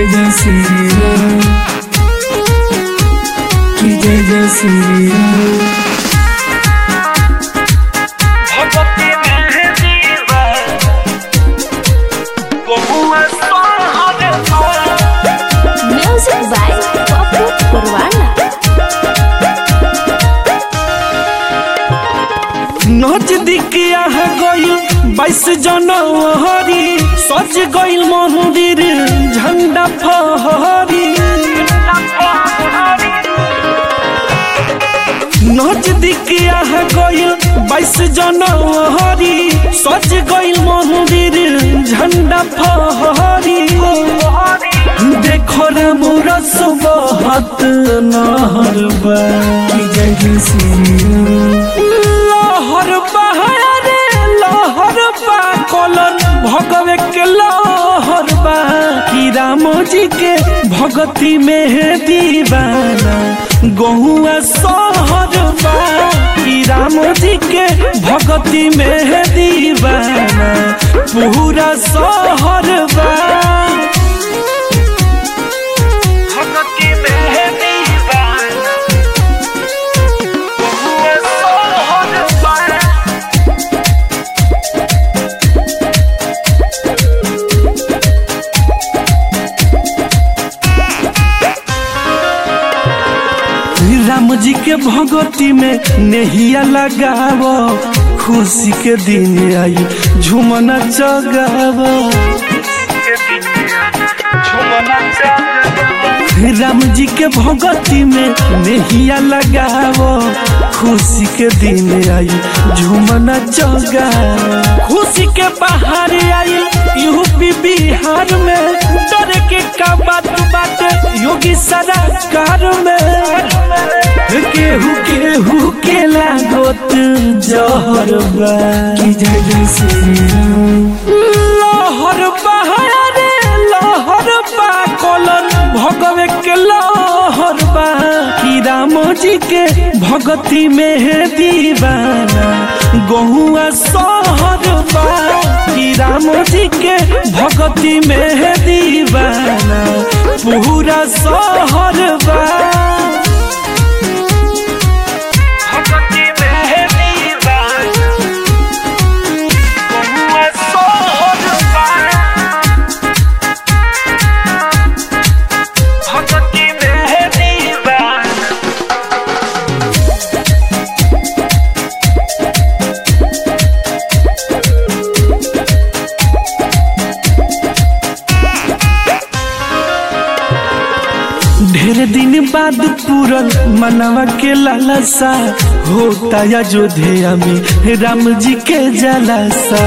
जय जय श्री राम कि जय जय श्री राम भगवती मेहदीवा बहुआ सोहर Music by Popu Purwana. नजदीक यहाँ गइल बाईस जनवरी सज गइल मंदिर झंडा फहरी नजदीक यहाँ गइल बाईस जनवरी सज गइल मंदिर झंडा फहरी देखो रे मोरा सुबहत नहर बा कि जय जय श्री राम लहर बहारे लहर बा कलन भगवे के लहर बा कि राम जी के भगती में दीवाना गहुआ सहर बा कि राम जी के भगती में दीवाना पूरा सहर बा भगती में दीवाना बहुआ सोहर बा राम जी के भगती में नेहिया लगावो खुशी के दिन आई झुमना चगावो राम जी के भगती में नेहिया लगावो खुशी के दिन आई झुमना चगावो खुशी के बाहर आई यूपी बिहार में डर के का बात बात योगी सरकार में केहू केहू के लागत जहर बा कि जय जय श्री राम लहर बहारे लहर बा कलन भगवे के लहर बा कि राम जी के भगती में दीवाना गहुआ सहर बा कि राम जी के भगती में दीवाना पूरा सहर बा भगती में दीवाना बहुआ सोहर बा भगती में दीवाना ढेर दिन बाद पूरन मनवा के लालसा होता अयोध्या में राम जी के जलासा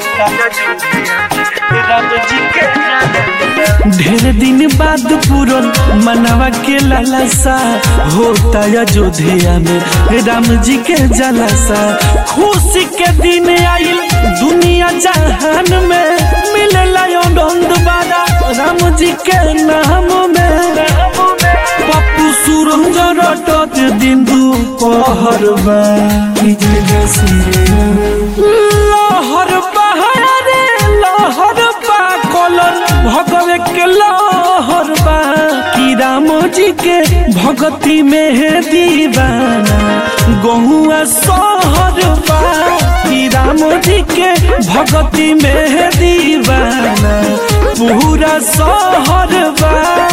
ढेर दिन बाद पूरन मनवा के लालसा होता अयोध्या में राम जी के जलासा खुशी के दिन आइल दुनिया जहान में मिलेला आनंद बारा राम जी के नाम में पप्पू सुरंग रटत दिन दुपहर बा कि जय जय श्री राम लहर बहारे लहर बा कलन भगवे के लहर बा कि राम जी के भगती में दीवाना गहुआ सहर बा कि राम जी के भगती में दीवाना पूरा सहर बा